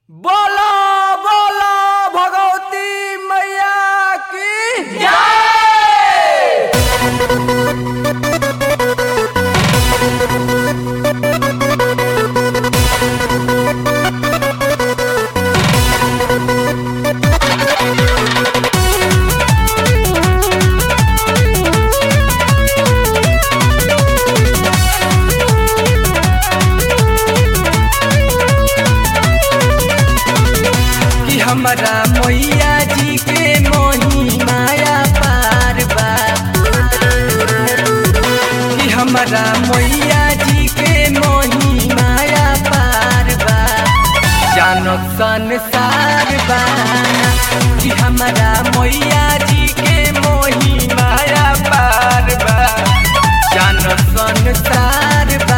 बोलो बोलो भगवती मैया की जय कि हमारा मैया जी के मोही माया पार बा कि हमारा मैया जी के मोही माया पार बा जानो संसार बा कि हमारा मैया जी के मोही माया पार बा जानो संसार बा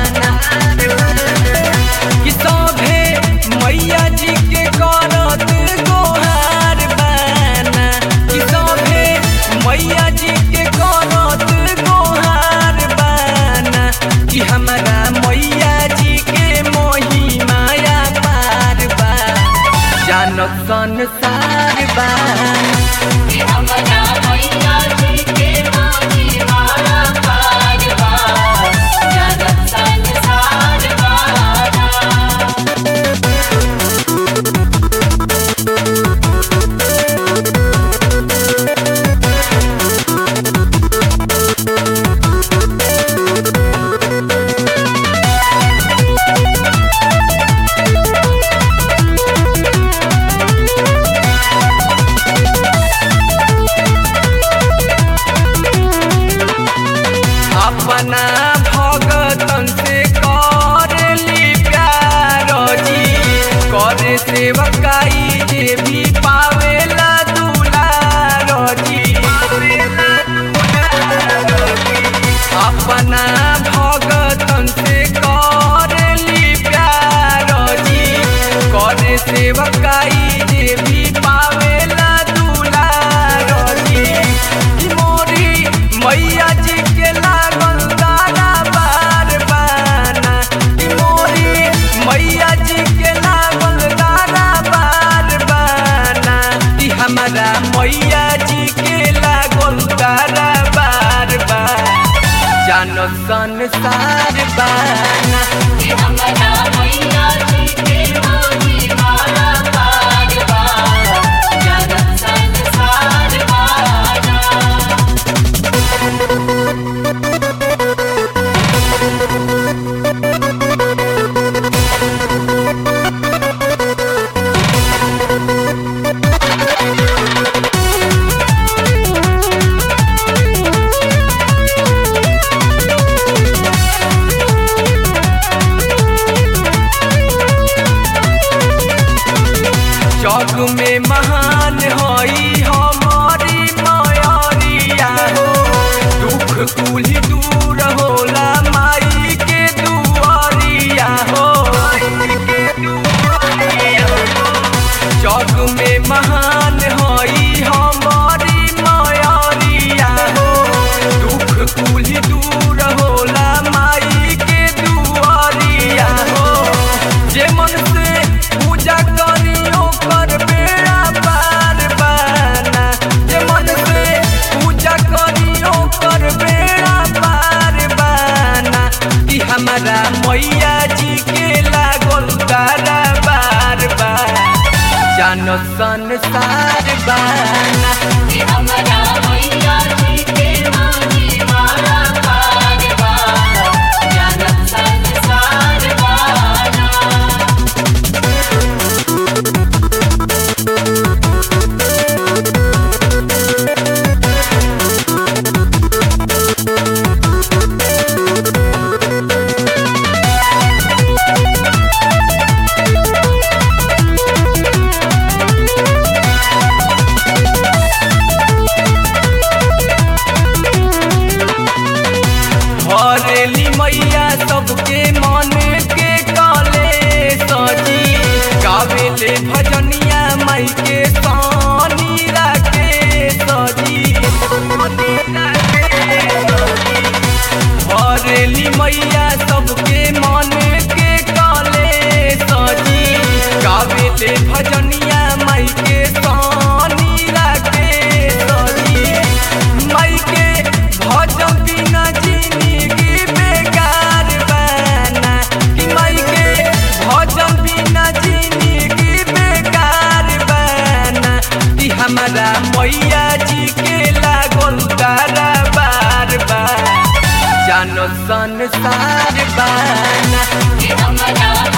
कि सभे मैया जी के करत गोहार बाना कि सभे मैया जी के करत गोहार बाना कि हमारा मैया जी के मोही माया पार बा जानत संसार बाना हमरा मैया जी के मोही माया पार बा जगत संसार बाना अपना भगतन से करली प्यार जी करे सेवकाई जे भी पावेला दुलार जी अपना भगतन से करली प्यार जी करे सेवकाई जे भी पावेला दुलार जी कि मोरी मैया जी के लागल दाना बार बाना कि मोरी मैया जी के लागल दाना बार बाना कि हमारा मैया जी के लागल दाना बार बार जानो संसार बाना हमरा मैया जी के मोही माया पार बा जगत संसार बाना जग में महान हई हमारी मयरिया हो दुख कुली दूर होला माई के दुआरिया हो जग में महान हई हमारी मयरिया हो दुख कुली दूर होला माई के दुआरिया हो जे मन से पूजा करियो कर बेड़ा पार बाना जे मन से पूजा करियो कर बेड़ा पार बाना कि हमारा मैया जी के लागल तारा बार बार जानो संसार बाना हमरा मैया जी के मोही माया पार बा जगत संसार बाना गईले भजनिया माई के सोनी राके सही माई के भजन बिना जिंदगी बेकार बना कि माई के भजन बिना जिंदगी बेकार बना कि हमारा मैया जी के लागल तारा बार बार जानो संसार बाना कि हमरा